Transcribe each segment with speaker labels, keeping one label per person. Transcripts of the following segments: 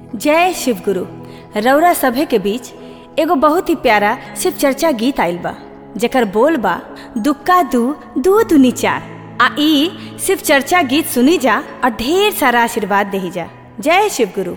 Speaker 1: जय शिव गुरु रौरा सभे के बीच एगो बहुत ही प्यारा शिव चर्चा गीत आइल बा जेकर बोल बा दुक्का दू दू दुनी चार आ ई शिव चर्चा गीत सुनी जा और ढेर सारा आशीर्वाद देही जा जय शिव गुरु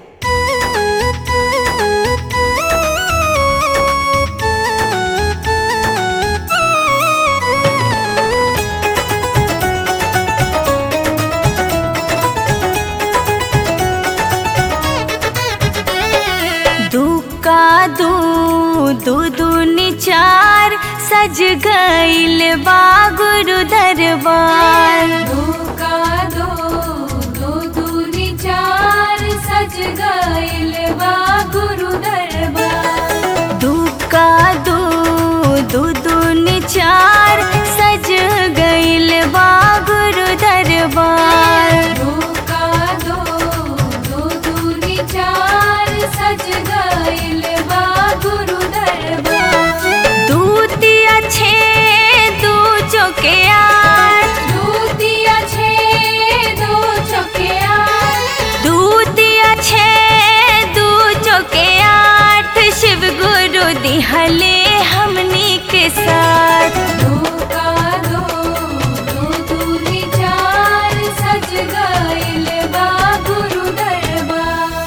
Speaker 1: दुक्का दू दू दूनी चार सज गईल बा गुरु दरबार
Speaker 2: धोखा दो दो दूनी चार सज गईल बा गुरु दरबार
Speaker 1: दुक्का दू दू दूनी चार सज गईल बा गुरु दरबार
Speaker 2: धोखा दो दो दूनी चार सज गईल बा गुरु दरबार
Speaker 1: दूतिया छे दू चौके आठ
Speaker 2: दूतिया छे दो चौकिया
Speaker 1: दूतिया छे दू चौके आठ शिव गुरु दिहले हमनी के साथ
Speaker 2: धोखा दो दो दूनी चार सज गईल बा गुरु दरबार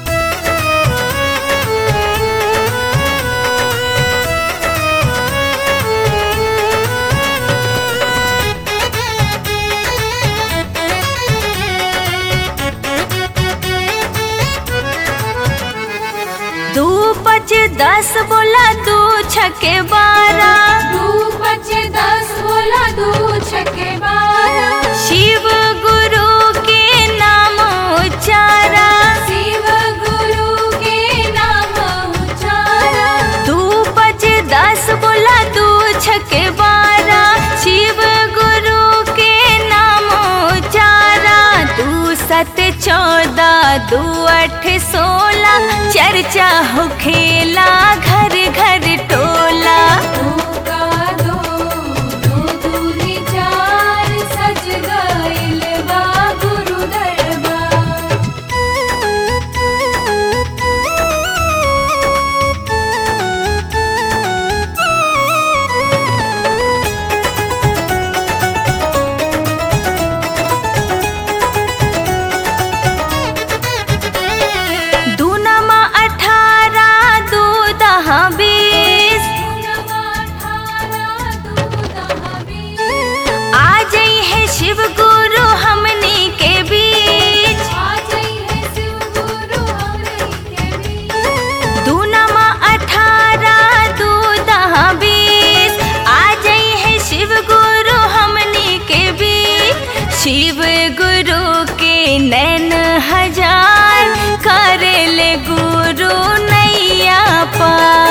Speaker 1: दू पच दस बोला दू छके बारह
Speaker 2: दू पचे दस बोला दू छके बारह
Speaker 1: शिव गुरु के नाम उच्चारा
Speaker 2: शिव गुरु के नाम उचारा
Speaker 1: दू पच दस बोला दू छके बारह शिव गुरु के नाम उच्चारा दू सत चौदह दू अठ सोलह चर्चा हो खेला घर घर टोला
Speaker 2: धोखा दो दो दूनी चार सज गईल बा गुरु दरबार
Speaker 1: दू नमा अठारह दू दहा बीस
Speaker 2: नवा अठारह दू दहा बीस
Speaker 1: आ जई है शिव गुरु हमनी के बीच
Speaker 2: आ जाई है शिव गुरु हमरे के बीच
Speaker 1: दू नमा अठारह दू दहा बीस आ जई है शिव गुरु हमनी के बीच शिव गुरु के नैन हजार करे ले गुरु नैया पार